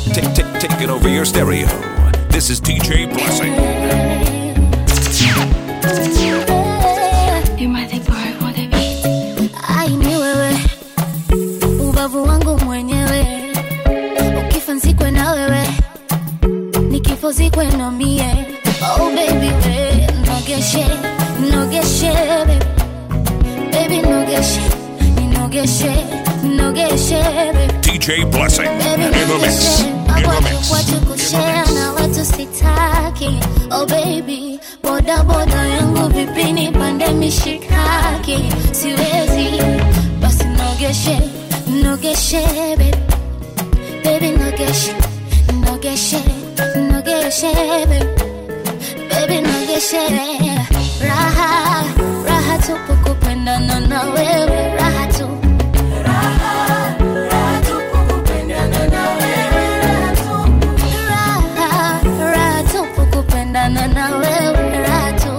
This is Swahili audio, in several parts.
Take, take, take it over your stereo. This is DJ Blessing. You might think boy for the beat. Ai ni wewe ubavu wangu mwenyewe ukifa nzikwe na wewe nikifo zikwe na mie oh baby we nogeshe nogeshe baby baby nogeshe nogeshe nogeshe baby DJ Blessing Baby, in the mix. In the mix. watu kushare na watu sitaki oh baby boda boda yangu vipini pande mishikaki siwezi basi nogeshe nogeshe baby baby nogeshe nogeshe nogeshe baby baby nogeshe raha raha tupu kupendana na wewe raha tu raha raha tupu kupendana na wewe raha tu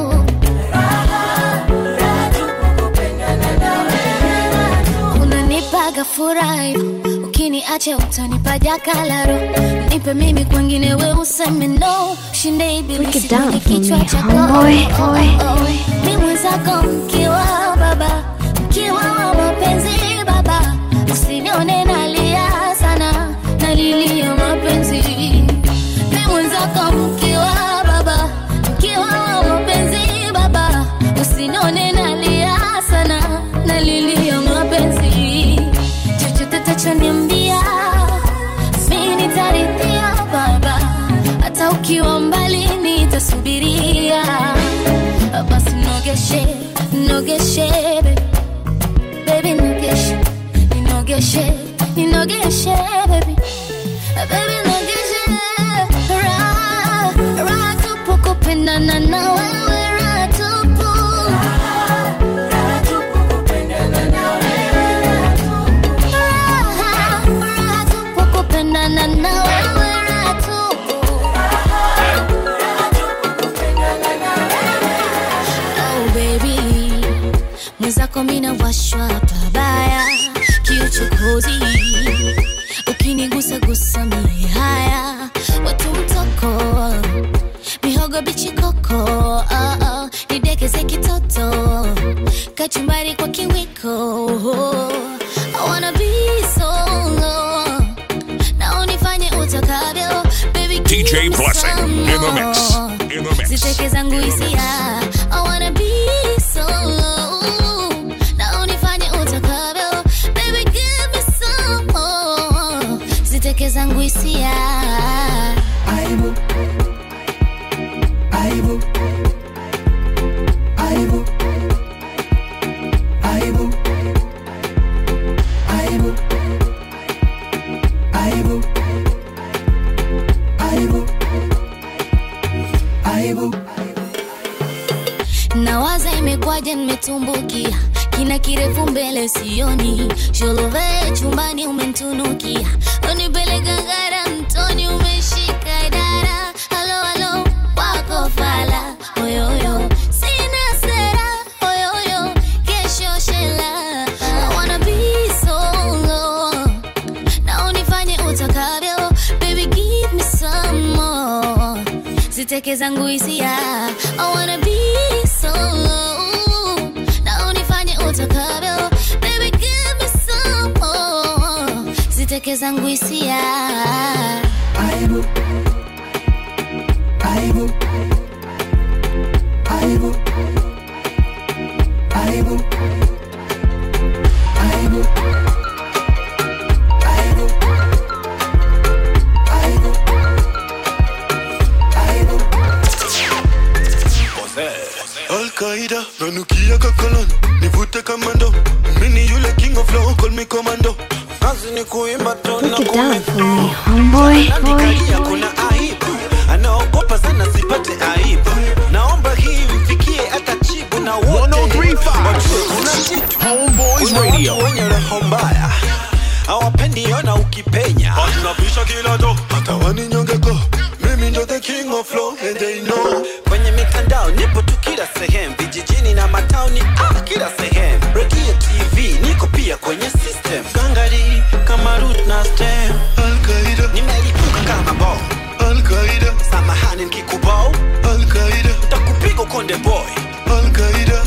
unanipaga furaha hivyo ukiniacha utanipa jakalaro nipe mimi kwengine we useme no shinde Break it ibilisi down kwenye for me, kichwa chako homeboy. Oh, oh, oh. mi mwenzako mkiwa baba mkiwa wa mapenzi baba usinione nalia sana nalilia mapenzi mi mwenzako mkiwa baba mkiwa wa mapenzi baba usinione nalia sana nalilia mapenzi chochote tachoniambia mi nitaridhia baba hata ukiwa mbali nitasubiria basi nogeshe nogeshe baby. baby nogeshe ninogeshe ninogeshe baby baby nogeshe raha raha tupu kupendana na wewe raha tupu raha raha tupu kupendana na wewe raha tupu Oh baby, mwenzako mina washwa pabaya, kiuchokozi ukinigusa gusa mie haya, watu mtoko mihogo bichi koko oh, oh, nidekeze kitoto kachumbari kwa kiwiko I wanna be solo na unifanye utakavyo baby give DJ me Blessing some in the mix. more. In the mix. ziteke zangu In the mix. hisia I wanna be solo na unifanye utakavyo baby give me some more ziteke zangu hisia Aibu. Aibu. Aibu. Aibu. Aibu. Aibu. Aibu. Aibu. nawaza imekwaje nimetumbukia kina kirefu mbele sioni sholove chumbani umentunukia unipeleka ngara mtoni umeshika dara halo halo wako fala oyoyo sina sera oyoyo kesho shela I wanna be solo na unifanye utakavyo baby give me some more ziteke zangu hisia I wanna be solo na unifanye utakavyo baby give me some more ziteke zangu hisia Aibu. Aibu. Aibu. Aibu. Aibu. Aibu. Aibu. Aibu. Al-Qaida, nanukia kakolon nivute kamando mini yule king of flow call me commando kazi ni kuimba tu na Break it down for kumeflow. me, homeboy. Nandikalia kuna aibu anaogopa sana sipate aibu naomba hii mfikie hata chibu na wote wajue kuna kitu Homeboys Kuna Radio. watu wenye roho mbaya hawapendi ona ukipenya tunabisha kila do hata waninyongeko mimi ndo the king of flow and they know kwenye mitandao nipo tu kila sehemu vijijini na matauni ah, kila sehemu redio tv niko pia kwenye system gangari kama root na stem Al-Qaeda nimelipuka Konde Boy. Al-Qaeda.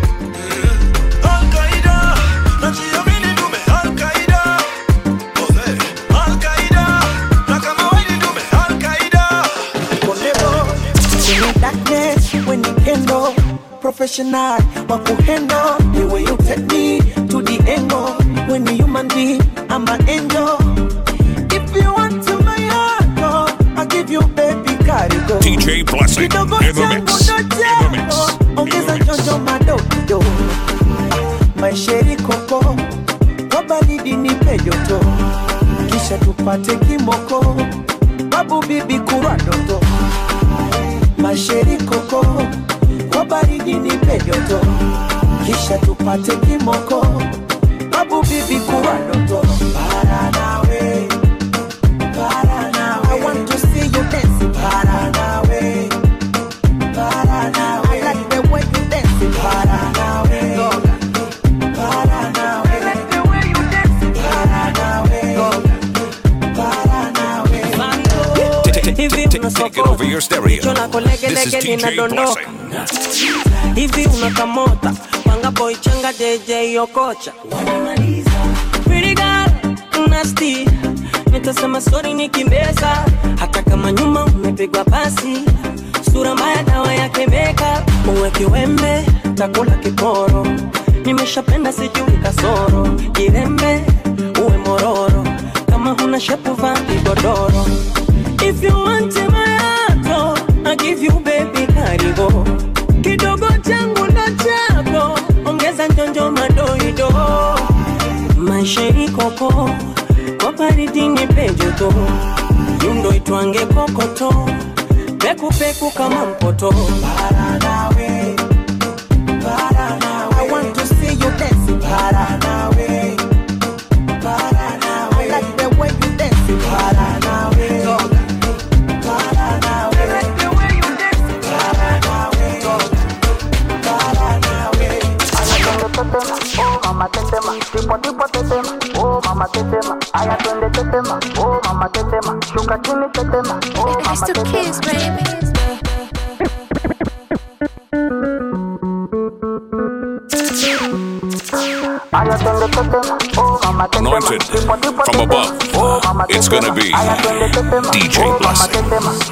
Al-Qaeda. Najiamini ndume Al-Qaeda. Ose. Al-Qaeda. Na kama wewe ni ndume Al-Qaeda. In the darkness, when you handle professional, what could handle the way you take me to the angle. When you human being, I'm an angel. If you want to my heart, oh, I'll give you baby cargo. DJ Blessing Kidogo in the changu mix. ndo In the chako, mix. ongeza jojo madogo. Maisheri koko, kwa baridi nipe joto, kisha tupate kimoko, babu bibi kurwa doto masheri koko kwa baridi nipe joto kisha tupate kimoko babu bibi kuwa ndoto para nawe para nawe I want to see you dance para nawe para nawe I like the way you dance para nawe para nawe I like the way you dance para nawe para nawe Take it over your stereo. This is DJ Blessing. hivi unakamota panga boy changa JJ Okocha Pretty girl, nasty nitasema sorry nikimbeza hata kama nyuma umepigwa pasi sura mbaya dawa yake makeup uwe kiwembe takula kiporo nimeshapenda sijui kasoro jirembe uwe mororo kama huna shepu vaa kigodoro if you want my heart oh, I give you baby karibu kidogo changu ndo chako ongeza njonjo madoido maisha ikoko kwa baridi ni pejoto yundo itwange kokoto pekupeku kama mpoto para nawe para nawe I want to see you dance para nawe para nawe I like the way you dance para nawe para nawe I like the way you dance para nawe para nawe I still kiss, baby. Anointed from above. It's gonna be DJ Blessing.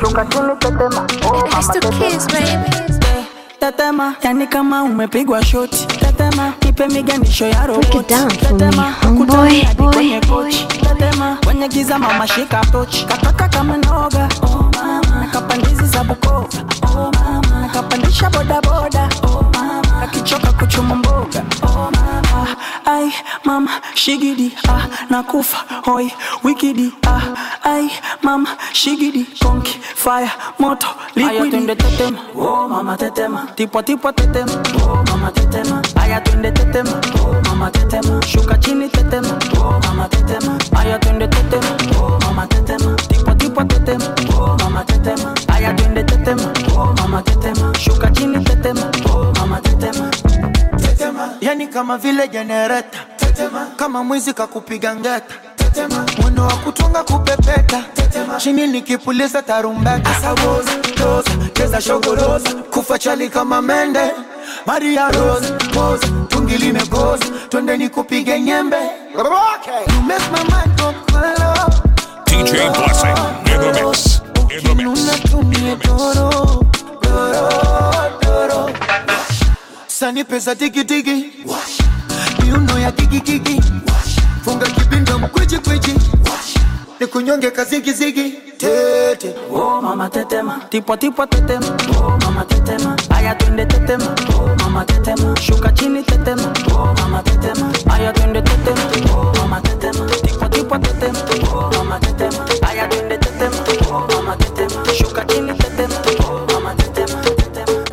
I still kiss, baby. tetema yani kama umepigwa shoti tetema ipe miganisho ya Break it roboti down for me, tetema homeboy, ukutani hadi boy, kwenye boy. kochi tetema kwenye giza mama shika tochi kataka kama noga oh mama nakapandizi za bukova oh mama nakapandisha bodaboda oh mama nakichoka kuchuma mboga oh mama ai mama shigidi ah nakufa hoi wikidi ah ai mama shigidi konki fire moto liquidi twende tetema oh mama tetema tipo tipo tetema oh mama tetema aya twende tetema oh mama tetema shuka chini tetema oh mama tetema aya twende tetema oh mama tetema tipo tipo tetema oh mama tetema aya twende tetema oh mama tetema shuka chini tetema oh mama tetema tetema yani kama vile jenereta tetema kama mwizi kakupiga ngeta tetema mwendo wa kutunga kupepeta tetema chini nikipuliza tarumbeta asawoza toza cheza shogoroza kufa chali kama mende maria rose pose tungi limegoza twende nikupige nyembe okay. you make my mind go kolo DJ Blessing in the mix. In the mix. unatumie doro doro doro sani pesa tikitiki miuno ya kikikiki funga kibinda mkwijikwiji ni kunyonge kazigizigi tete oh mama tetema tipo tipo tetema oh mama tetema aya twende tetema oh mama tetema shuka chini tetema oh mama tetema aya twende tetema oh mama tetema tipo tipo tetema oh mama tetema aya twende tetema oh mama tetema shuka chini tetema oh mama tetema tetema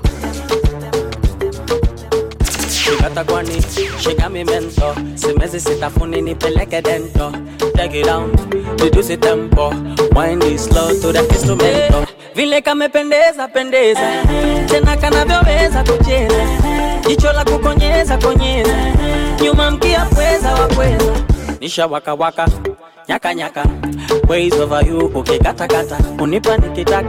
Shikata kwani, shika mi mento Simezi sitafuni nipeleke dento Take it down, reduce it tempo Wind it slow to the instrumento Vile kamependeza pendeza Tena kanavyoweza kucheza Jicho la kukonyeza konyeza Nyuma mkia pweza wakweza Nisha waka waka Nyaka nyaka Ways over you ukikatakata Unipa nikitaka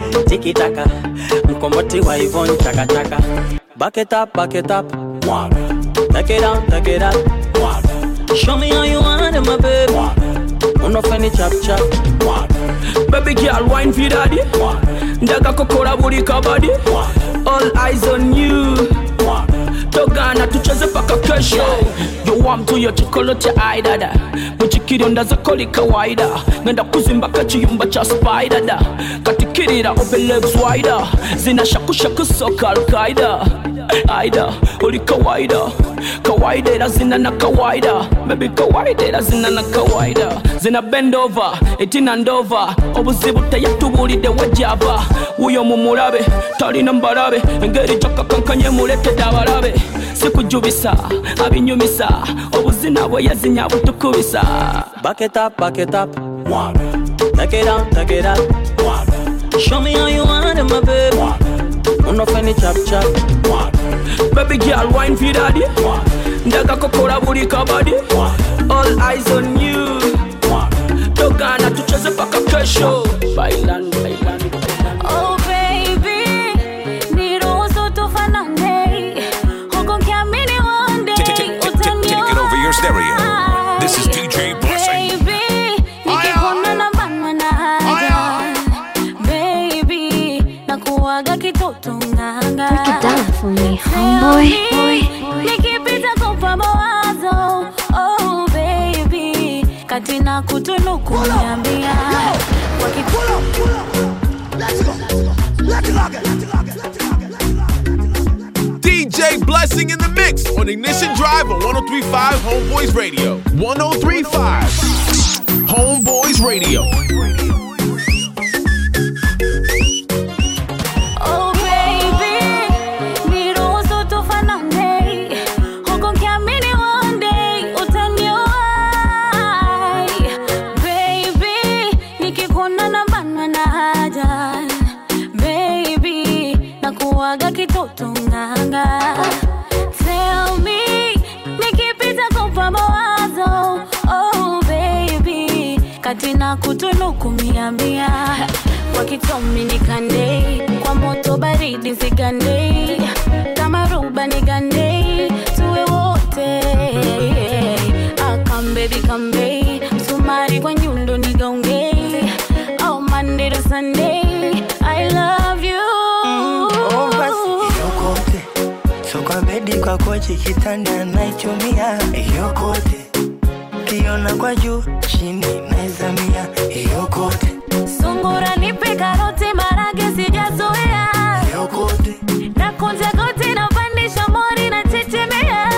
tikitaka mkomboti wa ivon chakachaka back it up back it up mwaga take it down take it up mwaga show me how you want it my baby unofeni chap chap baby girl wine for daddy ndaga kokora buli kabadi all eyes on you togana tucheze paka kesho yowamtuyo chikolo cha aidada muchikirionda zakoli kawaida ngenda kuzimbaka chiyumba cha spaidada katikirira obelegs wida zinashakushaku soka alkaida aida uli kawaida kawaida ila zina na kawaida bebi kawaida ila zina na kawaida zina bendova etina ndova obuzibu teyatubulidde wejava wuyo mumulabe talina mbalabe engeri gyakakankanye muletedde abalabe sikujubisa abinyumisa obuzina bwe yazinya butukubisa back it up back it up mwaga take it down take it up mwaga show me how you want it my baby unofeni chap chap baby girl wine for daddy ndaga kokora buli kabadi all eyes on you togana tucheze paka kesho bailan bailan Oh baby, niruhusu tufanane. Huku nikiamini one day Take it over your stereo. This is DJ Blessing. Baby, nikikuona na banwa na haja. Baby, nakuwaga kitoto nganga. Break it down for me, Tell homeboy. me, nikipita kupa mawazo. Oh baby, kati na kutunuku niambia. DJ Blessing in the mix on Ignition Drive on 1035 Homeboys Radio. 1035 Homeboys Radio. Oh baby, niruhusu tufanane. Huku nikiamini one day utaniwahi. Baby, nikikuona na banwa na haja. Baby, nakuwaga kitoto nganga. Tell me, nikipita kupa mawazo. Oh baby, kati na kutunuku mia mia. Wakitomi nikande, kwa moto baridi zigande. Kama ruba nigande, tuwe wote. Ah, come baby, come babe. Msumari kwa nyundo nigaunge. Oh, Monday to Sunday, I love you. Oh, basi yokote so kwa bedi kwa kochi kitanda naichumia yokote kiona kwa juu chini naizamia yokote Sungura nipe karoti marage sijazoea. yokote Na kunja goti na pandisha mori na chechemea.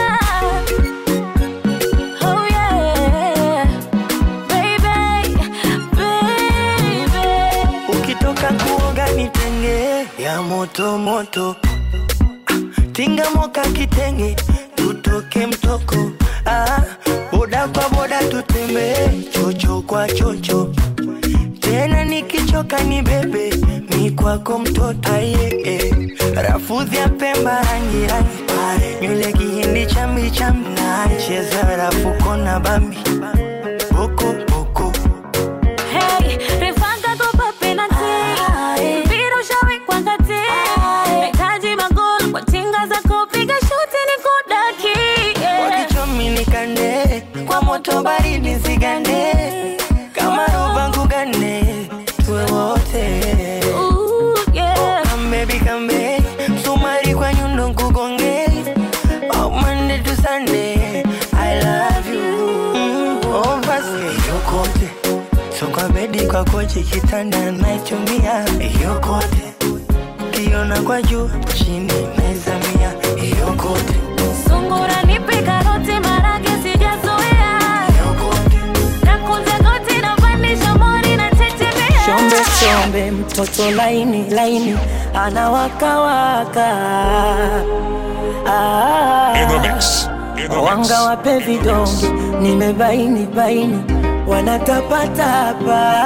Oh yeah. Baby, baby. ukitoka kuoga nitenge ya moto moto Ah, tinga moka kitenge tutoke mtoko ah, boda kwa boda tutembee chocho kwa chocho tena nikichoka ni bebe mi kwako mtoto aye eh. rafudhi ya pemba rangi rangi nywele kihindi chambi chambi cheza rafuko na bambi boko boko Hey, refanga kopa penalty. Mpira ushawekwa kati. Nahitaji magoli kwa tinga za kupiga shuti ni kudaki. Yeah. wakichomi nikande kwa moto baridi zigande kama roba ngugane tuwe wote Ooh, yeah. kambebi kambe msumari kwa nyundo nkugonge oh, Monday to Sunday I love you oh, basi yokote so kwa bedi kwa kochi kitanda naichumia yokote kiona kwa juu chini naizamia yokote Sungura nipe karoti marage sijazoea. Nakunja goti na pandisha mori na chechemea. Shombe shombe mtoto laini laini anawakawaka ah, In the mix. In the mix. wanga wape vidonge nimebaini baini wanatapatapa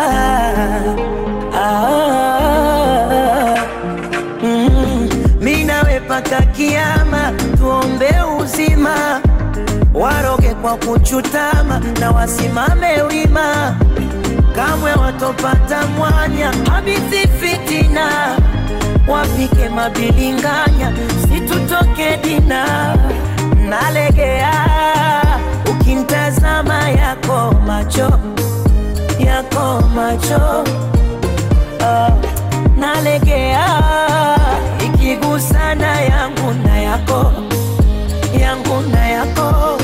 ah, mm, mi nawe paka kiama tuombe uzima waroge kwa kuchutama na wasimame wima kamwe watopata mwanya habithi fitina wapike mabilinganya situtoke dina nalegea ukimtazama yako macho yako macho ah, nalegea ikigusana yangu na yako yangu na yako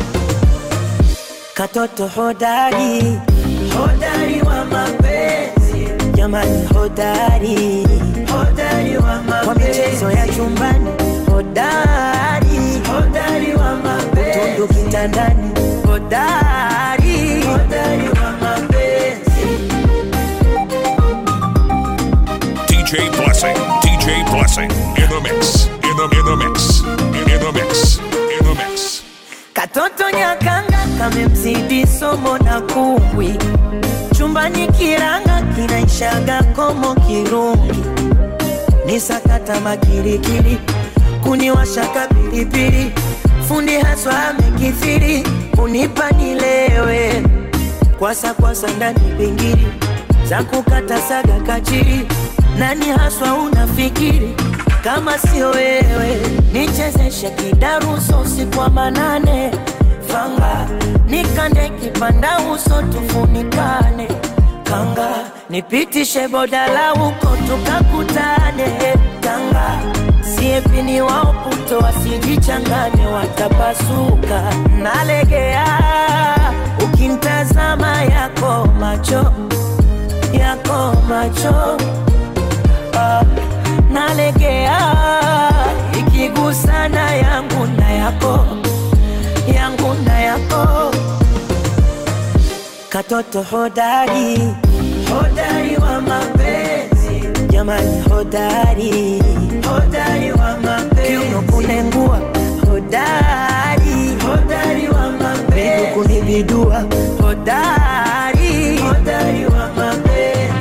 katoto hodari hodari wa mapenzi jamani hodari hodari wa mapenzi kwa michezo ya chumbani hodari hodari wa mapenzi utundu kitandani hodari hodari wa mapenzi DJ Blessing, DJ Blessing, in the mix, in the in the mix, in the mix, in the mix. Katoto nyakanga kamemzidi somo na kumbwi, chumbani kiranga kinaishaga komo kirungi, ni sakata makirikiri, kuniwashaka pilipili, fundi haswa amekithiri, kunipa nilewe, kwasa kwasa ndani pingiri, za kukata saga kachiri, nani haswa unafikiri kama sio wewe, nichezeshe kidaruso usiku wa manane, fanga nikande kipanda uso tufunikane, kanga nipitishe bodala huko tukakutane, kanga siepini wao puto wasijichanganye, watapasuka. Nalegea ukimtazama yako macho yako macho ah, nalegea ikigusana yangu na yako yangu na yako katoto hodari hodari wa mapenzi jamani hodari hodari wa mapenzi kiuno kunengua hodari hodari wa mapenzi miguu kunibidua hodari hodari wa mapenzi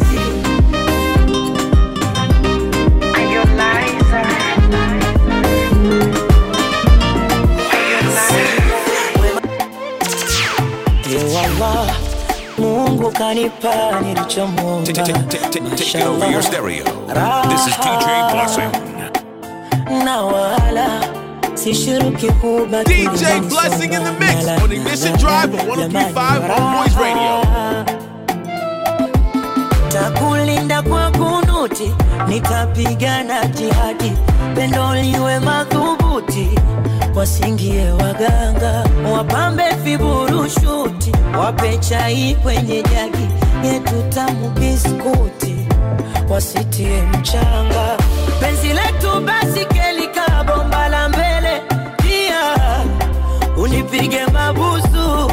Yewala, Mungu kanipa nilichomwomba. Take it over your stereo. This is DJ Blessing. na wala sishuruki kuba DJ Blessing in the mix on Ignition Drive on 1035 Homeboys Radio. takulinda kwa kunuti, nitapigana jihadi, pendo liwe madhubuti, wasingie waganga, wapambe viburushuti, wape chai kwenye jagi yetu tamu biskuti, wasitie mchanga, penzi letu basi kelika bomba la mbele, pia unipige mabusu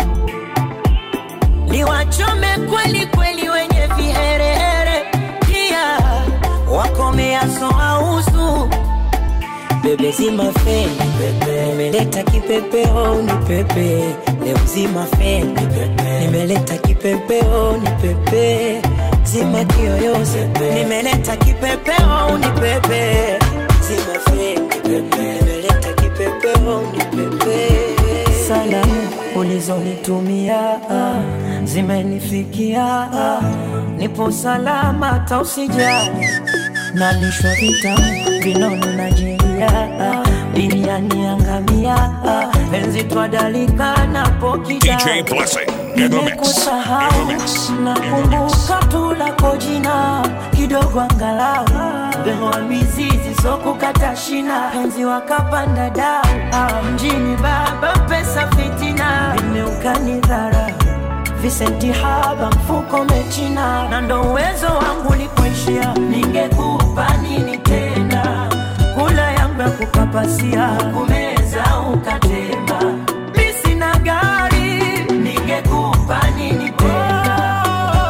niwachome kweli kweli wenye viherehere, pia wakomeaso ausu bebe zima feni pepe, nimeleta kipepeo ni pepe leo zima feni pepe, nimeleta kipepeo ni pepe zima kiyoyozi nimeleta kipepeo ni pepe zima feni pepe, nimeleta kipepeo ni pepe salamu ulizonitumia ah, zimenifikia ah, nipo salama tausijali nalishwa vitamu vinono na jeria ah, biriani angamia ah, penzi twadalika napokida DJ Blessing, in the mix, in the mix, in the mix. nakumbuka tu lako jina kidogo angalau bemoa mizizi sokukata shina penzi wakapanda dau ah, mjini baba pesa fitina vimeukani dhara visenti haba mfuko mechina na ndo uwezo wangu likuishia ningekupa nini tena kula yangu ya kukapasia kumeza ukatema mi sina gari ningekupa nini tena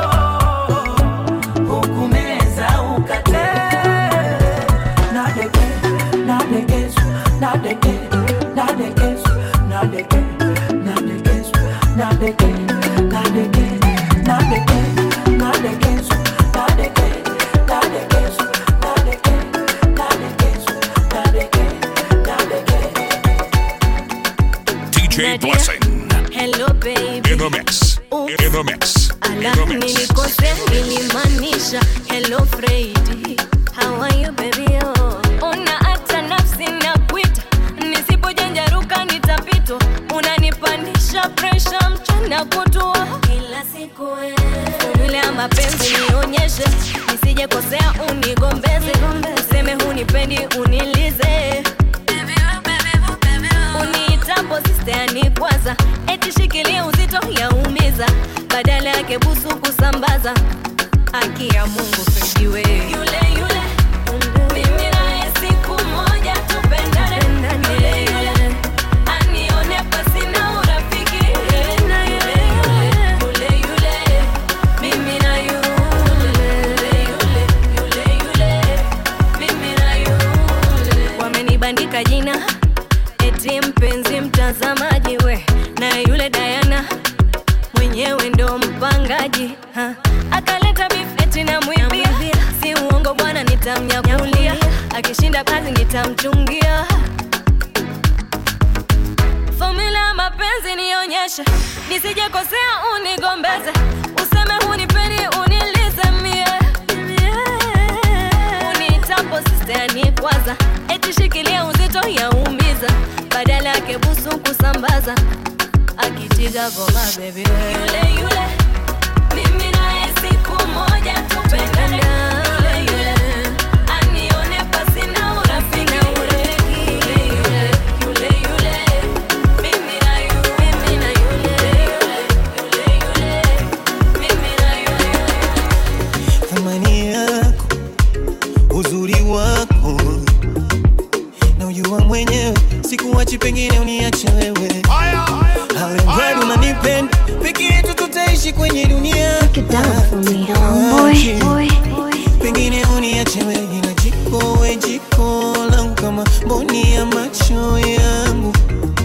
hukumeza ukatema nadeke nadekesu nadeke nadekesu nadeke nadekesu nadeke nadeke nadeke nadekesu nadeke nadekesu nadeke nadekesu nadeke nadeke DJ Blessing, Hello, baby. in the mix. In the mix. Ala, nilikosea nilimaanisha hello Freddy. How are you baby oh? Una hata nafsi na kuita nisipojanjaruka nitapitwa unanipandisha presha mchana kutua kila siku formula ya mapenzi nionyeshe nisije kosea unigombeze useme hunipendi unilize uniitapo sisteani kwanza eti shikilia uzito yaumiza badala yake busu kusambaza haki ya mungu pejiwe yule yule mimi naye siku moja tupendane yule yule anione pasina urafiki yule yule yule mimi na yule yule yule yule mimi na yule wamenibandika jina eti mpenzi mtazamaji we na yule Diana mwenyewe ndo mpangaji ha. akaleta bifeti na mwibia si uongo bwana nitamnyakulia akishinda kazi nitamchungia fomula ya mapenzi nionyeshe nisijekosea unigombeze useme hunipeni unilize mie unitapo sisteani kwanza eti shikilia uzito yaumiza badala yake busu kusambaza akitiga goma bebi yule yule mimi naye siku moja tupendane yule yule anione pasina urafiki yule yule yule yule mimi na yule mimi na yule yule yule mimi na yule thamani yako uzuri wako na ujua mwenyewe sikuwachi pengine uniache wewe alemradi unanipenda peke yetu tutaishi kwenye dunia Tuache. pengine uniache wewe na jiko we jiko langu kama mboni ya macho yangu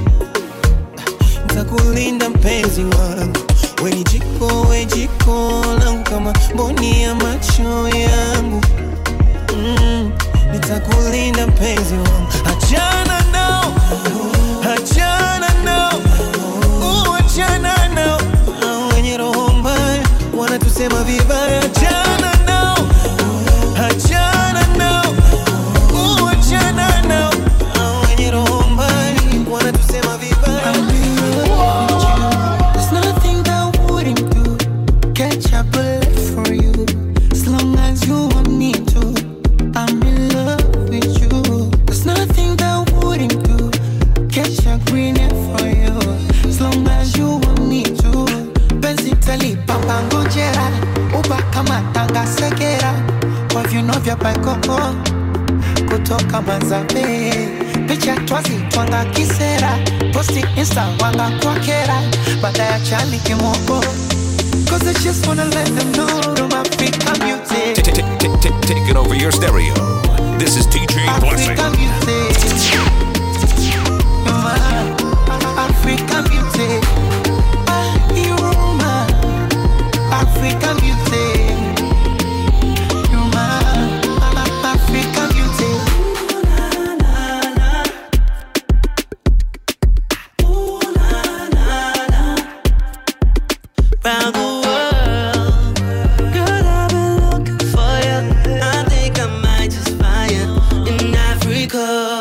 ntakulinda mpenzi wangu we ni jiko we jiko langu kama mboni ya macho yangu mm, nitakulinda mpenzi wangu achana nao achana nao uh, achana nao Hao wenye roho mbaya wanatusema vibaya achana nao achana nao uh, achana nao Hao wenye roho mbaya wanatusema vibaya There's nothing that I wouldn't do. Catch a bullet for you. As long as you want me to. I'm in love with you. There's nothing that I wouldn't do. Catch a green hair for you. As long as you want me to. Penzi talipa ngojera. Uba kama tanga segera. Kwa viuno vya paikoko. Kutoka Manzabe. Picha twazi twanga kisera. Posti insta wanga kwa kera. Baada ya chali kimoko. Cause I just wanna let them know I'm Africa music. Taking over your stereo. This is TJ Blessing. Africa music. Africa music. You're my Africa music. You're my Africa music. round the world. Girl, I've been looking for you. I think I might just find you in Africa.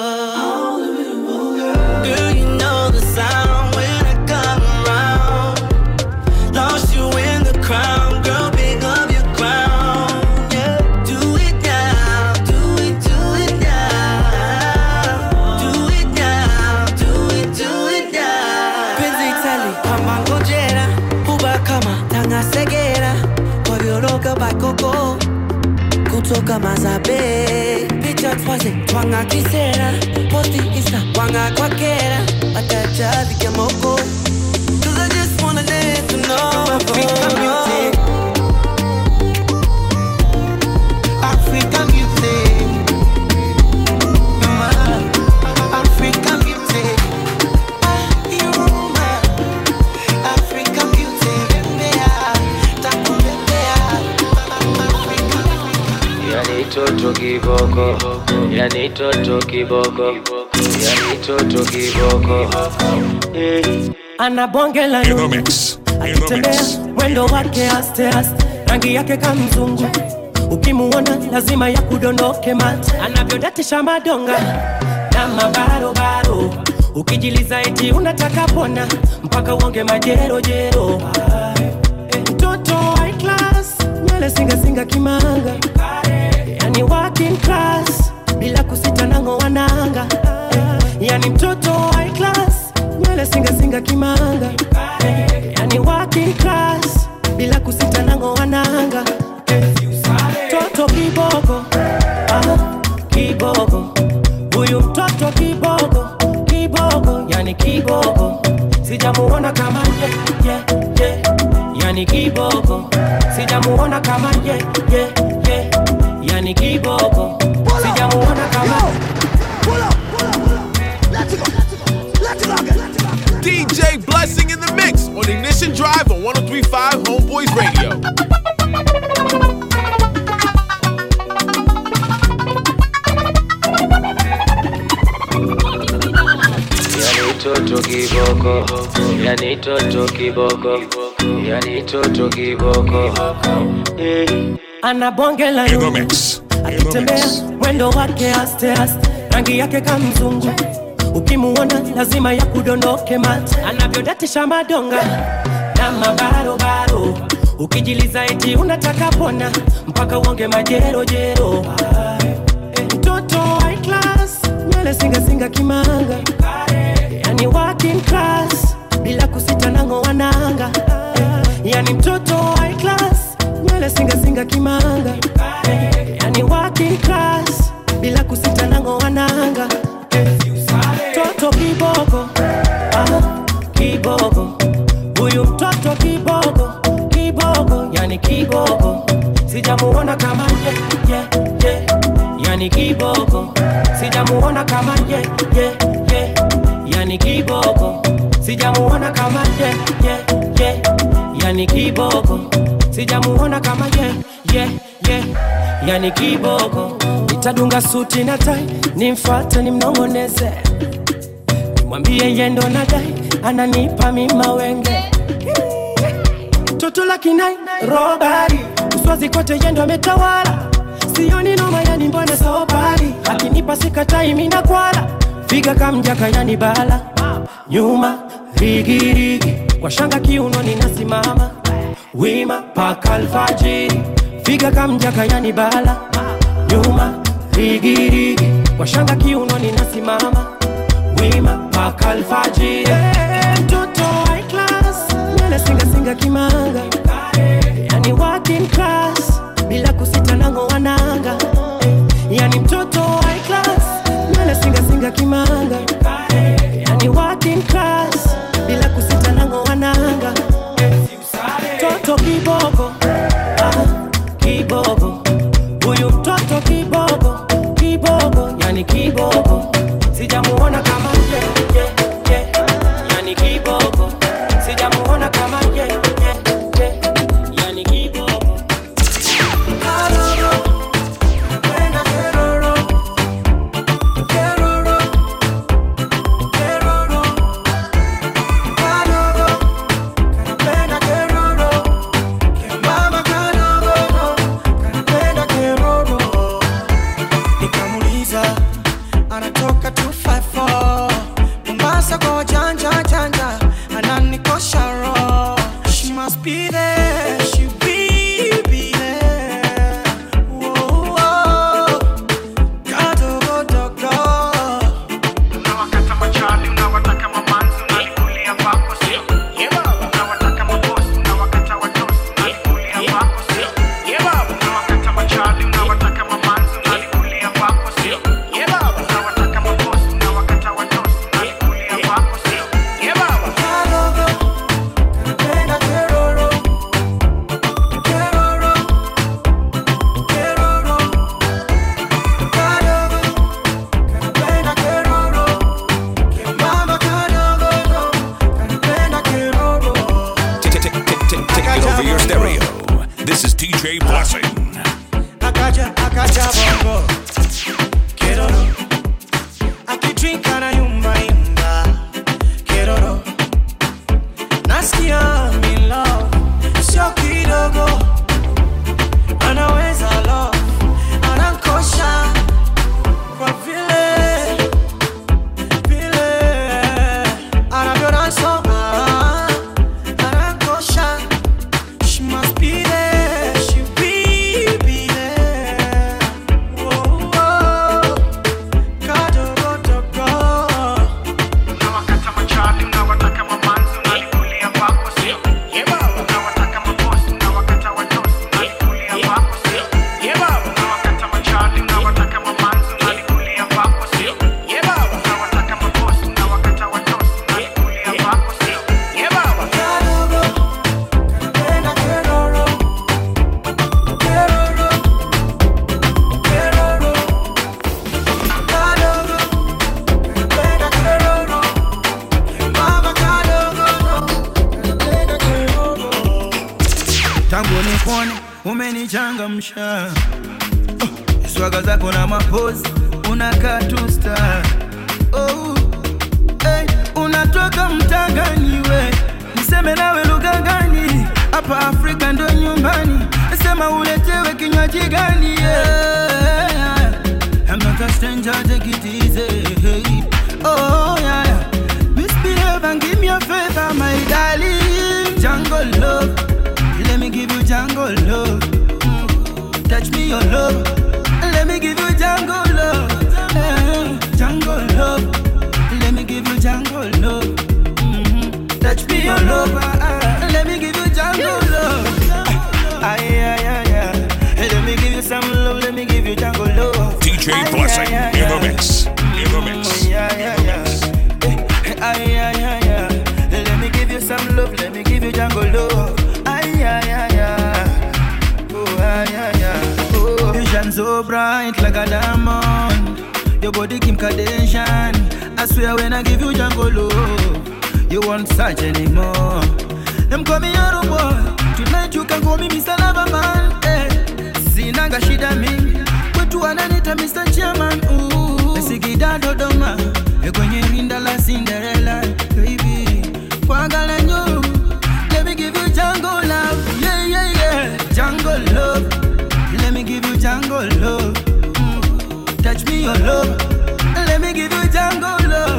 Girl, you know the sound when I come around. Lost you in the crowd, girl, pick up your crown. Yeah, do it now, do it, do it now. Do it now, do it, do it now. Penzi tali kama ngojera, uba kama tanga segera, kwa vioroga bakoko kutoka Mazabe, picha twaze twanga kisera, posti insta wanga kwa kera, bataja vikamoko. Cause I just wanna let you know Africa music. Africa music. You're my Africa music. You're my Africa music. Bembea, takubembea. Yani toto kiboko, yani toto kiboko, yani toto kiboko. Eh. ana bonge la In the nungu mix. akitembea mwendo wake aste aste rangi yake kamzungu ukimuona lazima ya kudondoke mate anavyodatisha madonga na mabarobaro ukijiliza eti unataka pona mpaka uonge majerojero Eh, mtoto high class nywele singasinga kimanga yani working class bila kusita nango wananga yani mtoto high class nywele singasinga kimanga yani working class bila kusita nango wananga mtoto kiboko ah, kiboko huyu mtoto kiboko kiboko yani kiboko sijamuona kama ye, ye, ye. yani kiboko sijamuona kama ye, ye, ye. yani kiboko sijamuona kama DJ Blessing in the mix on Ignition Drive on 1035 Homeboys Radio. Yani toto kiboko, yani toto kiboko, yani toto kiboko. Eh. ana bonge la rungu akitembea mwendo wake aste aste rangi yake kamzungu ukimuona lazima ya kudondoke mate anavyodatisha madonga na mabarobaro ukijiliza eti unataka pona mpaka uonge majerojero Eh, mtoto high class nywele singasinga kimanga yani working class bila kusita nango wananga yani mtoto high class nywele singasinga kimanga yani working class bila kusita nango wananga mtoto kiboko ah, kiboko huyu mtoto kiboko kiboko yani kiboko sijamuona kama ye, ye, ye. yani kiboko sijamuona kama ye, ye, ye. yani kiboko sijamuona kama ye, ye, ye. yani kiboko sijamuona kama ye, ye, ye. yani kiboko nitadunga suti na tai nimfate nimnong'oneze nimwambie yendo nadai ananipa mima wenge toto la kinai robari uswazi kote yendo ametawala sioni noma yani mbona sobari akinipa sikatai mina kwala figa kamjaka yani bala nyuma rigirigi kwa shanga kiuno ninasimama wima paka alfajiri figa kamjaka yani bala nyuma rigirigi kwa shanga kiuno ninasimama wima paka alfajiri Eh, mtoto high class nywele singasinga kimanga yani working class bila kusita nango wananga yani mtoto high class nywele singasinga kimanga yani working class bila kusita nango wananga mtoto kiboko ah, kiboko huyu mtoto kiboko kiboko yani kiboko sijamuona kama ye, ye, ye. yani kiboko sijamuona kama ye, ye, ye. yani kiboko so ah, Anakosha She must be there She will be there Oh, oh Kadogo dogo Unawakata machali Unawataka mamanzi Unalikulia kwako sio Unawataka mabosi Unawakata watosi Unalikulia kwako sio Unawakata machali Unawataka mamanzi Unalikulia kwako sio Unawataka mabosi Unawakata watosi Unalikulia kwako sio Kadogo Kanapenda keroro Keroro Keroro Kadogo Kanapenda keroro Mama kadogo Kanapenda keroro tangu nikuone umenichangamsha oh, swaga zako na mapozi unakaa tu star oh, hey, unatoka mtangani we niseme nawe lugha gani hapa afrika ndo nyumbani sema uletewe kinywaji gani yeah. I'm not a stranger, take it easy. Hey. Oh, yeah, yeah. Misbehave and give me a favor, my darling. Jungle love. Let me give you jungle love. Mm. Touch me your love. Let me give you jungle love. Eh, Jungle love. Let me give you jungle love. Mhm. Touch me your love. ah, ah. Let me give you jungle love. Ay, ay, ay, ay. Let me give you some love. Let me give you jungle love. DJ Ay, Blessing ay, ay, in the ay. mix. In the mix. Yeah, yeah, yeah. Ay, ay, ay, ay. Let me give you some love. Let me give you jungle love. Ay, ay, ay, ay. Oh, ay, ay, ay. Oh, you shine so bright like a diamond. Your body Kim Kardashian. I swear when I give you jungle love, you won't search anymore. Them call me Yaro boy. Tonight you can call me Mr. Loverman. Eh. Sinanga shida mingi. Kwetu wananita Mr. Chairman. Ooh. Sikida Dodoma. Eh, Kwenye rinda la Cinderella. Baby. Kwagala nyo. Let me give you jungle love. Yeah, yeah, yeah. Jungle love. Let me give you jungle love. Mm. Touch me your love. Let me give you jungle love.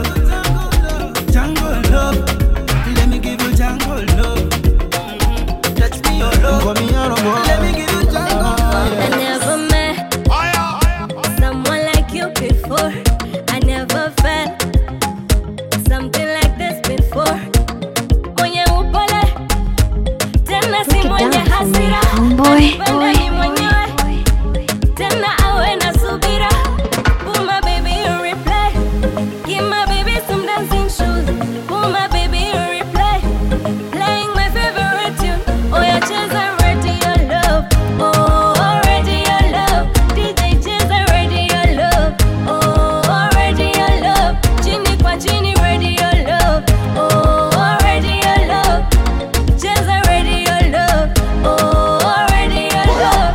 Jungle love. Let me give you jungle love. Mm. Touch me your love. Let me give you jungle love. I never met someone like you before. I never felt something like this before. Mwenye upole, tena si mwenye hasira. Anipende ni mwenyewe, tena awe na subira. Put my baby in replay. Give my baby some dancing shoes. Put my baby in replay. Playing my favorite tune. Oh, yeah, cheza radio love. Oh, radio love. DJ cheza radio love. Oh, radio love. Chini kwa chini radio love. Oh, radio love. Cheza radio love. Oh, radio love.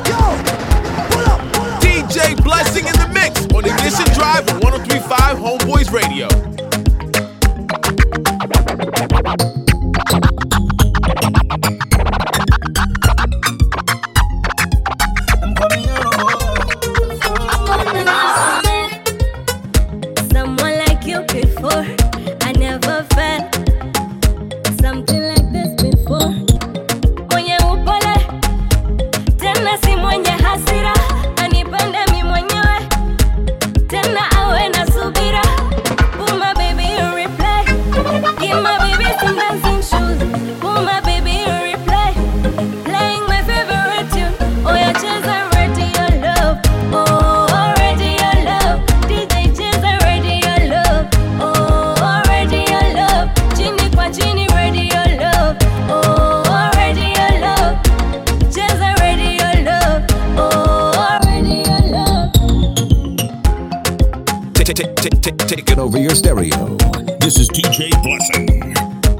DJ Blessing in the mix on Ignition Drive on 1035 Homeboys Radio. Someone like you before. I never felt something like this before. Mwenye upole, tena si mwenye hasira. Anipende mi mwenyewe, tena awe na subira. Put my baby in replay. Give my baby some dancing shoes. Put my baby in replay. Playing my favorite tune. Oh, yeah, cheza radio love. Oh, radio love. DJ cheza radio love. Oh, radio love. Chini kwa chini radio love. Oh, radio love. Cheza radio love. Oh, radio love. Taking over your stereo. This is DJ Blessing.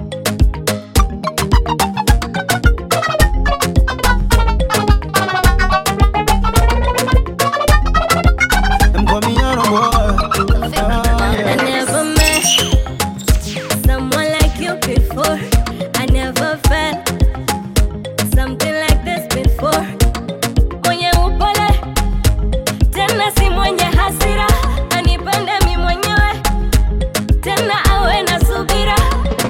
I never met someone like you before. I never felt something like this before. Mwenye upole, tena si mwenye hasira. Anipende mi mwenyewe, tena awe na subira.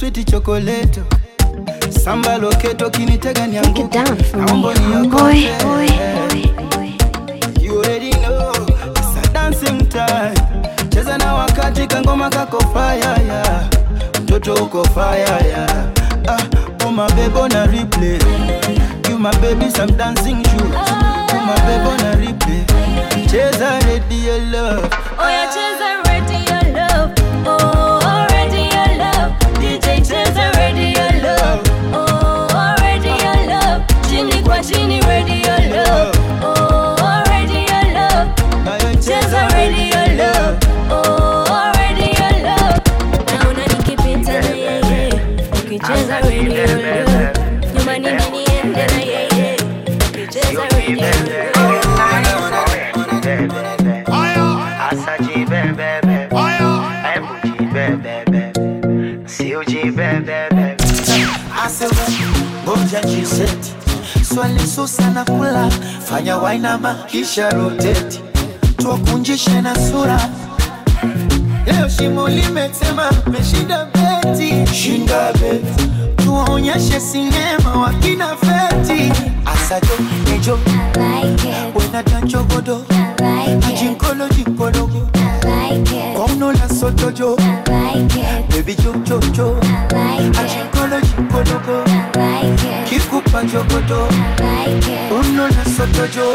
switi chokoleto samba loketo kinitega nianguke naomba Boy, niokote You already know it's a dancing time cheza na wakati kangoma kako fire yeah. mtoto uko fire yeah. ah, oh my baby on a replay you my baby some dancing shoes you my baby on a replay cheza ready your love Oh, yeah, cheza ready your love. Oh, already your love. DJ cheza ready your love. Oh, already your love. Chini kwa chini ready your love. Oh, already your love. Cheza ready your love. Oh, already your love. Naona nikipita na yeye. Ukicheza ready your love. Nyuma ni mimi niende na yeye. Ukicheza ready your love. Asema ngoja jiseti swali susa na kula fanya wainama kisha roteti tuwakunjishe na sura leo shimo limetema meshinda beti shinda beti tuwaonyeshe sinema wakina feti asajo nejo wena danchogodo ajinkolo jinkologo kwauno la sotojo bebi jojojo ajinkolo jinkologo kikupa jogodo uno la sotojo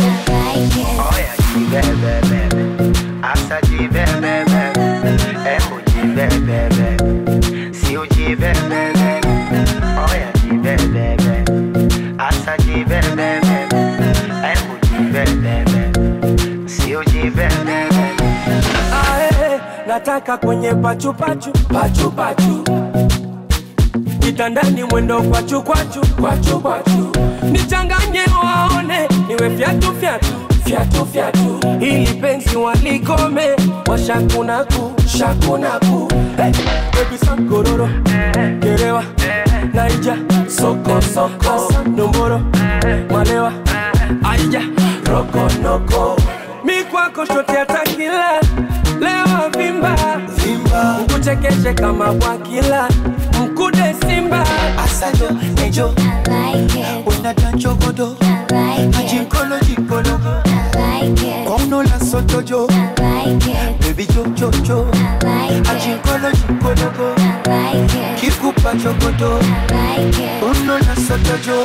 Ae, nataka kwenye pachupachu pachupachu kitandani mwendo kwachu kwachu kwachu kwachu nichanganye waone niwe fyatu fyatu fyatu fyatu ili penzi walikome washakunaku shakunaku hey, baby sankororo gerewa naija soko soko nomboro malewa aija rokonoko mi kwako shote atakila lewa vimba vimba ukuchekeshe kama bwakila mkude simba asajo nejo wena danchogodo ajinkolo jinkologo kwauno la sotojo bebi jojojo ajinkolo jinkologo kikupa jogodo uno la sotojo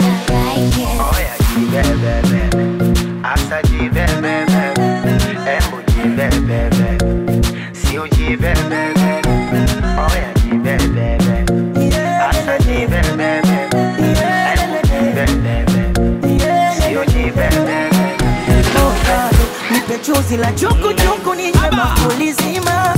nipe chuzi la chukuchuku ninywe bakuli zima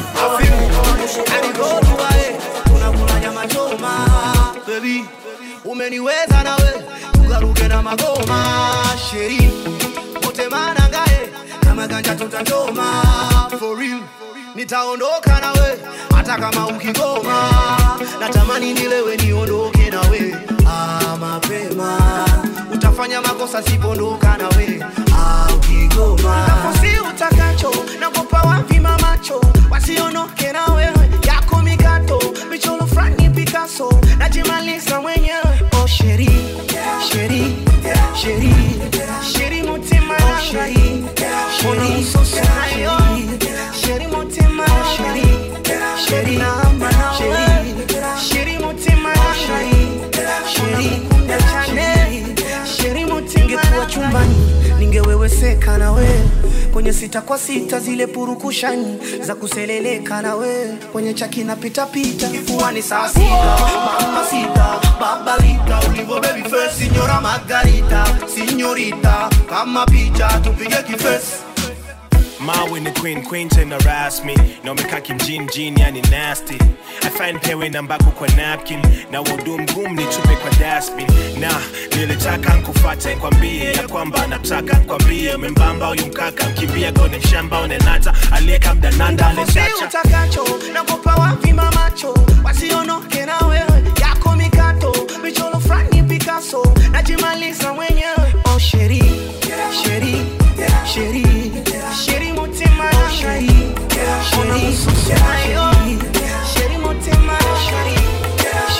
unakula nyama choma baby umeniweza nawe tugaruke na magoma sheri wote manangae kama ganja tutachoma for real nitaondoka nawe hata kama ukigoma natamani nilewe niondoke nawe ah, mapema utafanya makosa sipondoka nawe ah, ukigoma nafosi utakacho nakopa wavima macho wasionoke na wewe yako mikato michoro frani Picasso najimaliza mwenyewe oh sheri sheri sheri sheri mutima oh, sheri sheri ususayo sheri mutima sheri sheri sheri sheri mutima sheri sheri kunda chane sheri mutima ningekuwa chumbani ningeweweseka na we kwenye sita kwa sita zile purukushani za kuseleleka na we kwenye chaki na pitapita kifuani saa sita mama sita babalita ulivo baby face signora margarita signorita kama picha tupige kifesi Mawe ni queen, queen tena rasmi na umekaa kimjini jini, yani nasty. I find pewe nambako kwa napkin na wudu mgumu nitupe kwa dustbin, na nilitaka nkufate kwambie ya kwamba nataka kwambie membamba huyu mkaka mkimbia gone mshamba unenata aliyeka mdananda Nafosi alechacha utakacho nakopa wavima macho wasionoke na wewe yako mikato michoro frani Picasso najimaliza mwenyewe oh sheri sheri sheri sheri mutima oh, sheri sheri sheri sheri mutima sheri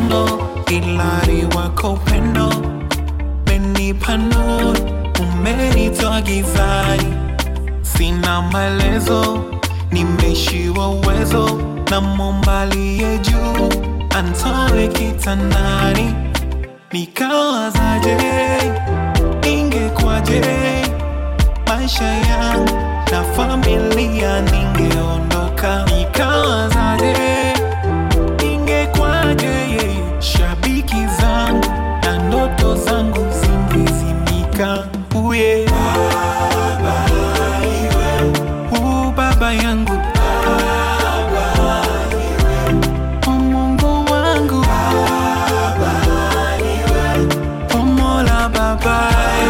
malengo, ilari wako upendo, umenipa nuru, umenitoa gizani, sina maelezo, nimeishiwa uwezo, na aliye juu antoe kitandani, nikawazaje, ingekwaje maisha yangu na familia ningeondoka, nikawazaje, ingekwaje shabiki zangu na ndoto zangu zingezimika. Uye baba, iwe u baba yangu O Mungu wangu O Mola baba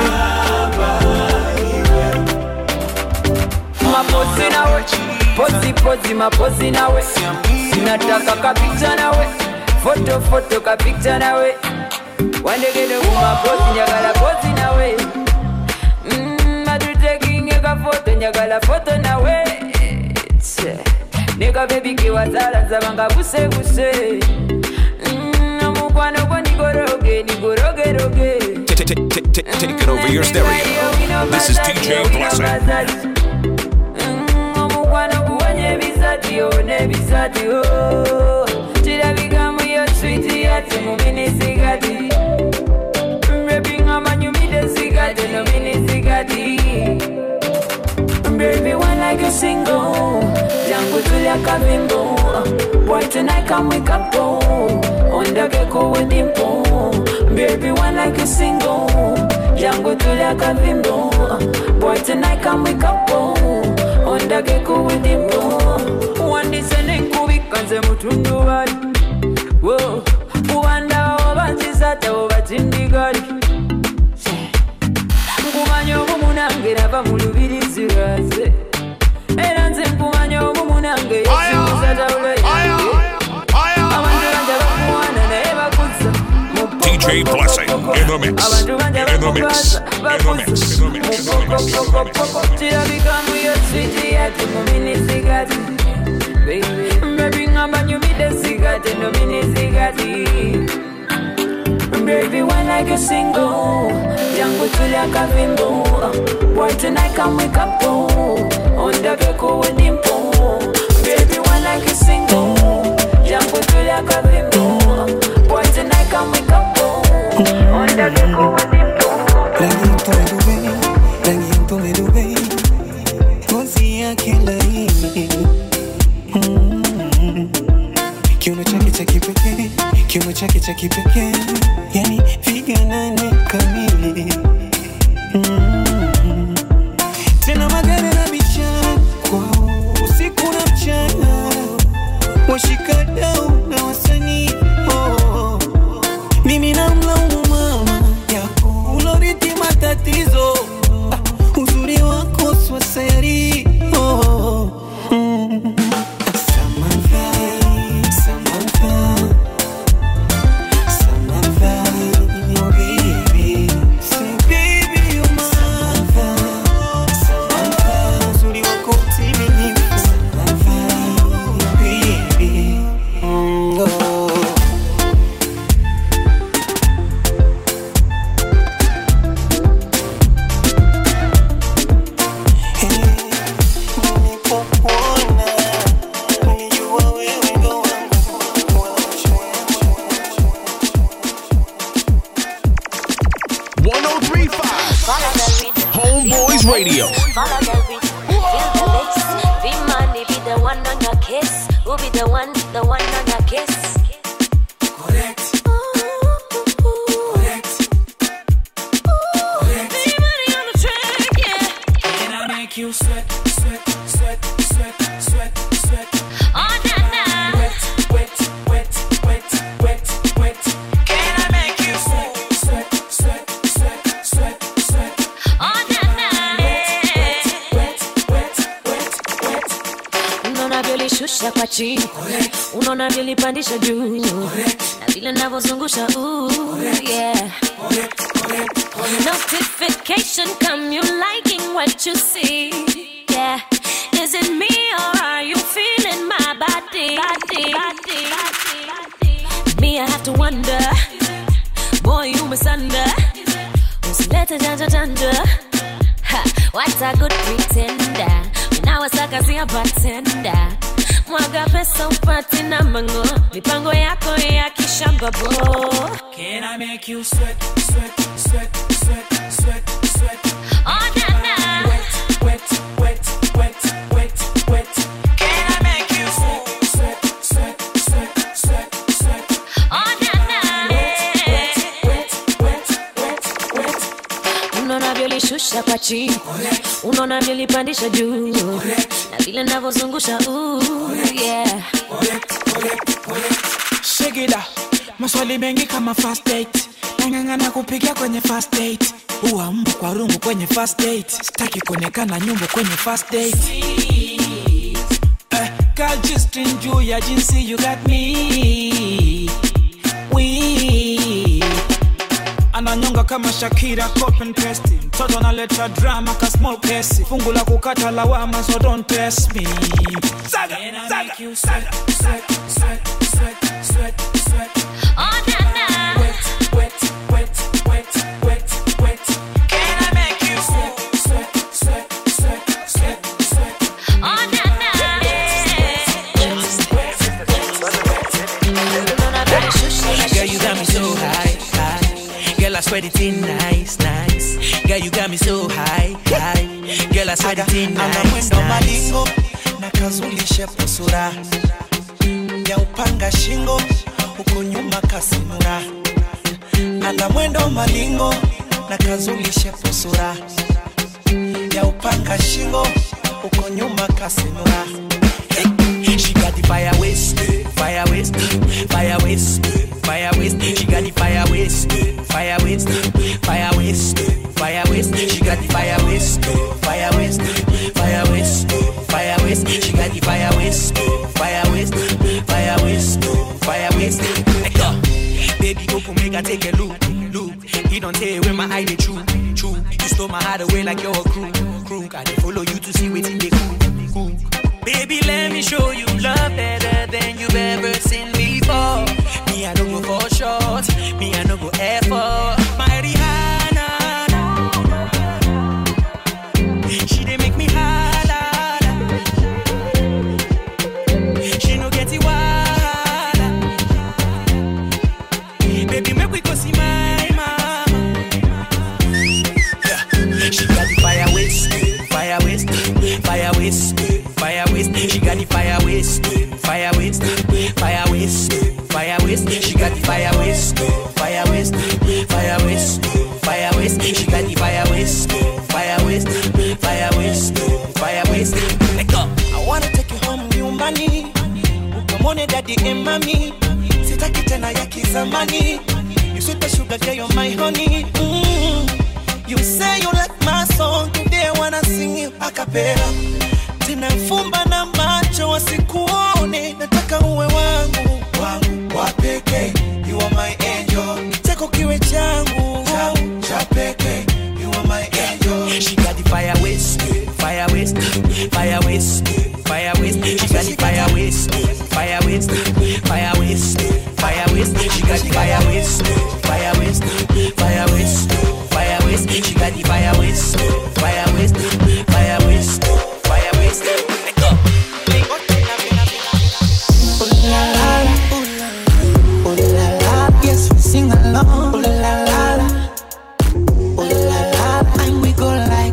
mapozi nawe pozi pozi mapozi nawe sinataka kapikcha nawe foto foto kapikcha nawe wandegede kumapozi njagala pozi nawe Mm, atutekinge kafoto njagala foto nawe Tse. nikabebi kiwazala nsabanga busebuse Mm, omukwano gwo nigoroge nigorogeroge Take it over your stereo. This is DJ Blessing. omukwano guwonya ebisati ona ebisati oh. kirabikamu yo switi yati muminisigati mbebinga manyumide sigati nominisigati Baby, when like a single, jangu tulia kavimbo. Boy, tonight come wake up, oh. Onda geko with dimpo. Baby, when like a single, jangu tulia kavimbo. Boy, tonight come wake up, oh. Onda geko with dimpo. Wandi sene kubika nze mutundu wali. Whoa, uwanda oba nzisate oba tindigali. nkumanya obumu nange nava mu lubirizi lwaze era nze nkumanya obumu nange yesinguza tawula yange abantu banja bakuwaana naye bakuza DJ Blessing in the mix. abantu banja In the mix. bakubaza In the mix. In the mix. kirabikamu yo switi yati mu minisigati bebi ngamba nyumide sigati no minisigati Baby, when like a single, jangu tulia kavimbo. Boy, tonight come wake up, oh. Onda geko with dimpo. Baby, when like a single, jangu tulia kavimbo. Boy, tonight come wake up, oh. Onda geko with dimpo. rangi ya mtume Dubai, ngozi yake laini, Mm. kiuno chake cha kipekee, kiuno chake cha kipekee, yani figa nane kamili, Mm. tena magari na michana kwao usiku na mchana, washikadau na wasanii oh. mimi namlaumu mama yako uloriti matatizo ah, uzuri wako swaseri oh. mm. Samantha, Samantha, Samantha, oh baby. Say baby you're mine. Samantha, Samantha, uzuri wako timilifu. Samantha, oh baby. Mm, oh. Homeboys Radio. Follow the rhythm, feel the mix. Be money, be the one on your kiss. Who be the one, the one on your kiss? Correct. Make you sweat, sweat, sweat, sweat, sweat, sweat. Oh, na, na. Wet, wet, wet, wet, wet, wet. Can I make you sweat, sweat, sweat, sweat, sweat, sweat? Oh, na, na. Wet, wet, wet, wet. unaona vyolishusha kwa chini unaona vyolipandisha juu na vile navyozungusha ooh, yeah. notification come you liking what you see yeah is it me or are you feeling my body, body, body, body, body? me i have to wonder boy umesanda usilete janja janja Ha, what a good pretender unawasakazia batenda mwaga pesa upati na mango mipango yako ya kishamba bo Can I make you sweat, sweat, sweat, sweat, sweat, sweat? Oh, na, na. Wet, wet, wet, wet, wet, wet. Can I make you sweat, sweat, sweat, sweat, sweat, sweat? Oh, na, na. Wet, wet, wet, wet, wet. unaona vyolishusha kwa chini unaona vyolipandisha juu na vile navyozungusha ooh, yeah. Shigida, maswali mengi kama first date nang'ang'ana kupiga kwenye first date uwa mbu kwa rungu kwenye first date sitaki kuonekana nyumbu kwenye first date Eh, girl, G-string juu ya jinsi you got me Weak. ananyonga kama shakira copy and paste mtoto analeta drama ka small case fungu la kukata lawama so don't test me saga, saga, saga, sweat, sweat, sweat, sweat, sweat. Oh, na, na. Wet, wet, wet, wet, wet, wet. Can I make you sweat, sweat, sweat, sweat, sweat, sweat? Oh, na, na. Unaona vyolishusha Girl, you got me so high, high. Girl, I sweat it in nice, nice. Girl, you got me so high, high. Girl, I sweat it in ana nice, mwendo nice. malingo na kazulishe pusura ya upanga shingo huko nyuma kasinura ana mwendo malingo na kazulishe pusura ya upanga shingo huko nyuma kasinura She got the fire waste, fire waste, fire waste, fire waste. She got the fire waste, fire waste, fire waste, fire waste. She got the fire waste, fire waste, fire waste, fire waste. She got the fire waste, fire waste, fire waste, fire waste. Let go. Baby, go for make I take a look, look. He don't tell where my eye they true, true. You stole my heart away like you're a crew, crew. I dey follow you to see what's in the cool, cool. Baby, let me show you love better than you've ever seen before. Me, I don't go for short. Me, I don't go effort. My Rihanna, she dey make me holla. She no get it wahala. Baby, make we go see my mama. Yeah. She got the fire waste, fire waste, fire waste, fire waste. She got the fire waste, fire waste, fire waste, fire waste. She got the fire waste, fire waste, fire waste, fire waste. She got the fire waste, fire waste, fire waste, fire waste. Let go. I wanna take you home nyumbani ukamwone dadi and mami sitaki tena ya kizamani you sweet the sugar girl you're my honey mm. you say you like my song today I wanna sing you a cappella tena fumba na macho wasikuone nataka uwe wangu wangu wa pekee you are my angel cheko kiwe changu changu cha pekee you are my angel She got the fire waste, fire waste, fire waste, fire waste. She got the fire waste, fire waste, fire waste, fire waste. She got the fire waste, fire waste, fire waste, fire waste. She got the fire waste, fire waste, fire waste, fire waste. Let go. Ooh la la la, ooh la la, yes we sing along. Ooh la la la, ooh la la la, and we go like.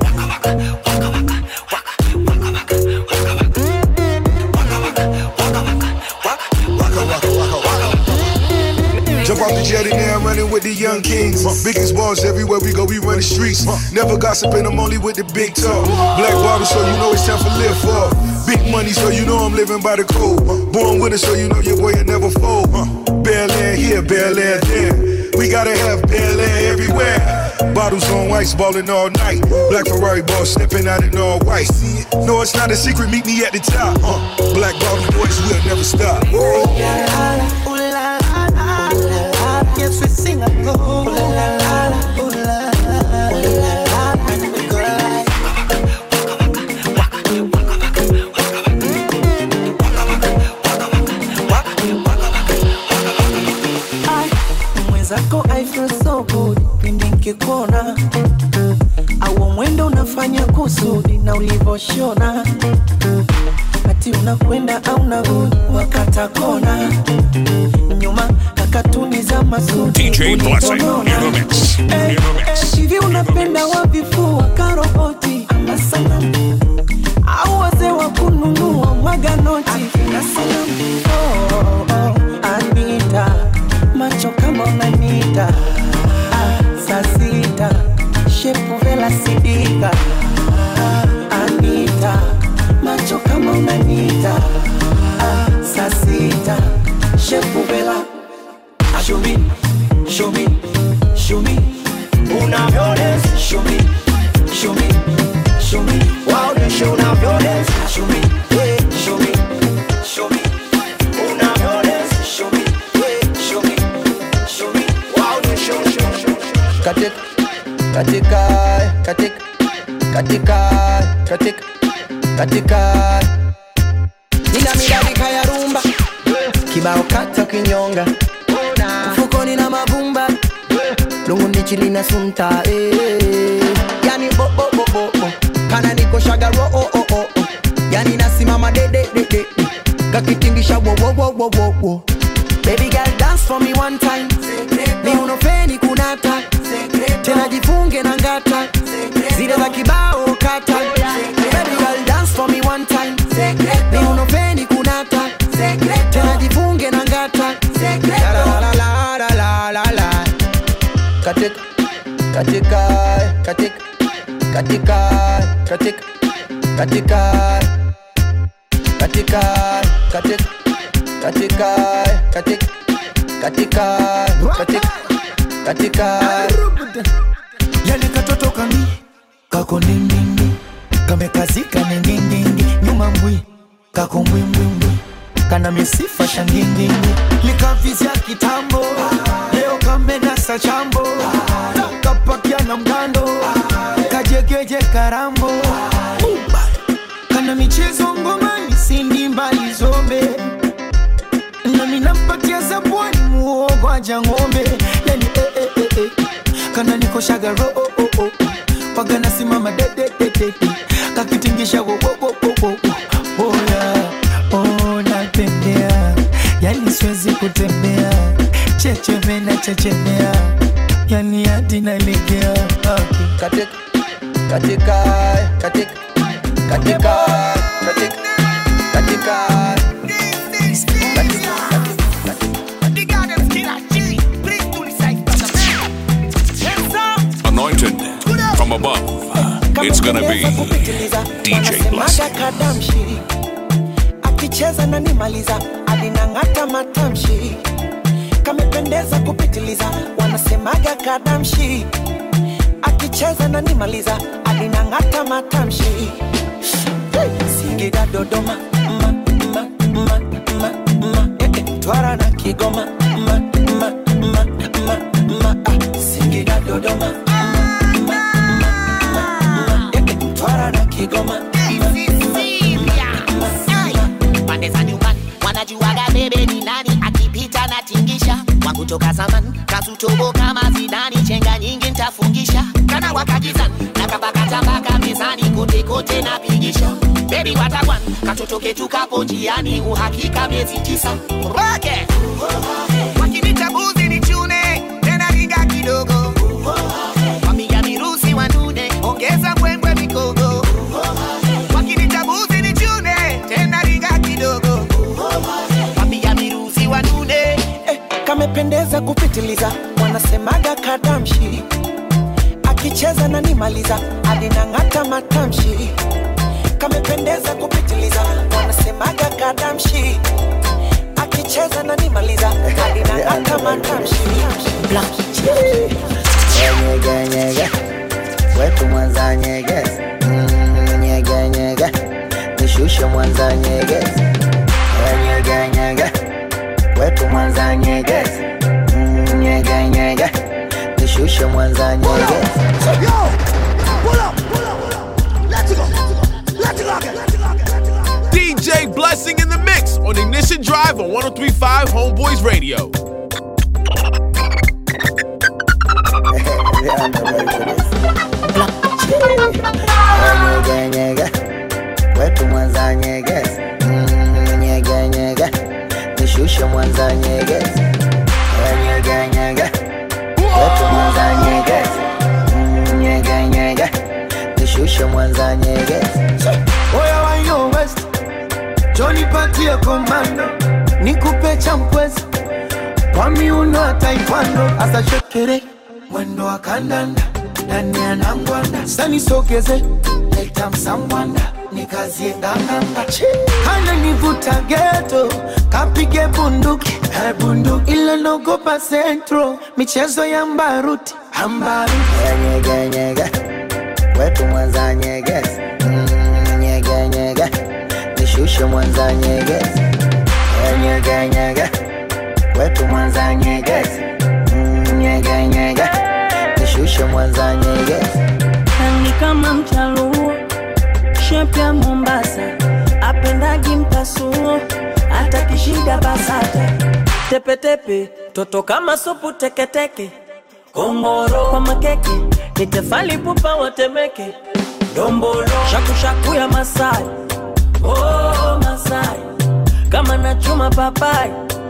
Jump off the jetty now, I'm running with the young kings. Biggest balls everywhere we go, we run the streets. Never gossiping, I'm only with the big talk. Black bottle, so you know it's time for live for. Big money, so you know I'm living by the code. Born with it, so you know your boy will never fold. Bel Air here, Bel Air there. We gotta have Bel Air everywhere. Bottles on ice, balling all night. Black Ferrari ball stepping out in all white. No, it's not a secret, meet me at the top. Uh, black bottle boys, we'll never stop. Ooh la la la, ooh la la la, ooh la la, yes we sing along. Ooh la la la, ooh la la la, ooh la la, and we go like. mwenzako I feel so good pindi nkikuona au mwendo unafanya kusudi na ulivoshona ati unakwenda au narudi wakata kona nyuma kakatuni za mazuri DJ Blessing in the mix. In the mix. hivi unapenda wavifua karoboti ama sanamu au wazee wa kununua mwaga noti na sanamu oh, oh, Anita macho kama unanita ah, saa sita shepu vela sidika ah, Anita macho kama unanita ah, saa sita shepu vela show me, show me, show me unavyodance show me, show me, show me waoneshe unavyodance show me, yeah, show me, show me unavyodance show me, yeah, show me, show me waoneshe show, show, show. katika katika katika katika katika katika nina midadika ya rumba kibao kata kinyonga mfukoni na mavumba lunguni chili na sunta eh. yani bo bo bo bo bo kana niko shagaro oh oh oh oh yani nasimama de de de de de. kakitingisha wo wo wo wo wo wo baby girl dance for me one time ni unofeni kunata tena jifunge na ngata zile za kibao kata baby girl dance for me one time ni unofeni kunata tena jifunge na ngata la la la la la la la katika katika katika katika katika katika katika katika katika katika katika katika katika yale katoto kami kako ndindindi kamekazika ningindindi nyuma mbwi kako mbwimbwimbwi kana misifa shangindindi likavizya kitambo leo kamenasa chambo kapakia na mgando kajegeje karambo kana michezo ngomani sindi mbali zombe nami nampatia zabwani muogo aja ng'ombe yani eh, eh, eh, eh. kana niko shagaro oh, oh, oh. waga nasimama de, de, de, de, de. kakitingisha wo, wo, wo, wo, wo, wo. oh, yeah. oh, natembea yani siwezi kutembea chechewe na chechemea yani hadi nalegea okay. katika katika katika katika katika katika Anointed from above. It's gonna be DJ Blessing. kadamshi akicheza na nimaliza alinang'ata matamshi kamependeza kupitiliza wanasemaga kadamshi akicheza na nimaliza alinang'ata matamshi Hey, singida dodoma ma, ma, ma, ma, ma, eh, eh, twara na kigoma ma, ma, ma, ma, ma, ah, singida dodoma twara na kigoma pande za nyumbani wanajuaga bebe ni nani akipita na tingisha wangu toka zamani kasutobo kama zidani chenga nyingi ntafungisha kana wakajizani na kabakatabaka mezani kote kote napigisha bebi watakwan katoto ketu kapo njiani uhakika miezi tisa roke wakinita buzi ni chune tena ringa kidogo wapiga mirusi wanune ongeza mbwembwe mikogo wakinita buzi ni chune tena ringa kidogo wapiga mirusi wanune eh, kamependeza kupitiliza wanasemaga kadamshi akicheza na nimaliza alinang'ata matamshi kamependeza kupitiliza wanasemaga kadamshi akicheza na nimaliza alinang'ata matamshi nyege nyege wetu mwanza nyege Mm, nyege nyege nishushe mwanza nyege nyege nyege wetu mwanza nyege Mm, nyege nyege nishushe mwanza nyege DJ Blessing in the mix on Ignition Drive on 1035 Homeboys Radio. nishushe mwanza nyegezi nyege nyege wetu mwanza nyegezi Mm, nyege nyege nishushe mwanza nyegezi Oya wa yo west Johnny patie komando Nikupe champwezi Kwa miuno ya taekwondo Asa shekere Mwendo wa kandanda Ndani ya nangwanda Sani sogeze Leta msambwanda Nikazie nganganga Hana nivuta geto Kapige bunduki Eh bunduki Ila nogopa centro Michezo ya mbaruti Ambaruti nyege nyege wetu mwanza nyegezi Mm, nyege nyege nishushe mwanza nyegezi nyege nyege wetu mwanza nyegezi Mm, nyege nyege nishushe mwanza nyegezi ni kama mchaluo shepu ya Mombasa, apendagi mpasuo, hata kishida basata tepetepe, toto kama supu teketeke, kongoro kwa makeke, ni tefali pupa watemeke, dombolo shakushaku ya Masai, oh Masai, kama nachuma papai,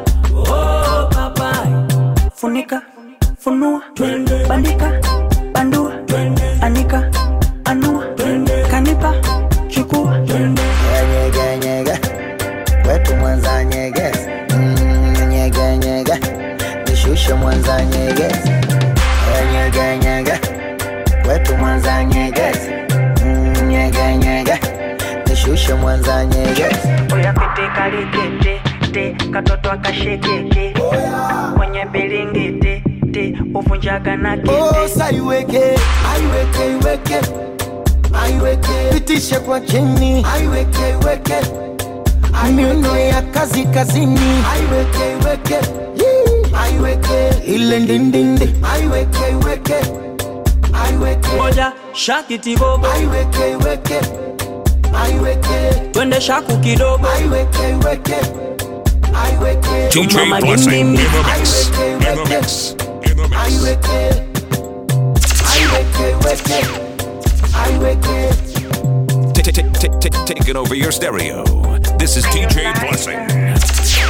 oh papai, funika funua bandika bandua anika anua kanipa chukua nyege nyege wetu mwanza nyegezi Mm, nyege nyege nishushe mwanza nyegezi nyege nyege wetu mwanza nyegezi Mm, nyege nyege nishushe mwanza nyegezi oya pete kalikete te katoto akashekeke kwenye bilingiti te uvunjaga na kete Osa iweke, aiweke, iweke, aiweke, pitishe kwa chini, aiweke, iweke, miuno ya kazi kazini, aiweke, iweke, Yee. aiweke, ile ndindindi, aiweke, iweke, aiweke, moja shakiti bobo aiweke, iweke, aiweke, twende shaku kidogo aiweke, iweke, aiweke, DJ Mama Blessing in Gimbi. the mix. In the mix. In the mix. aiweke, aiweke, iweke, aiweke. Taking over your stereo. This is DJ Blessing.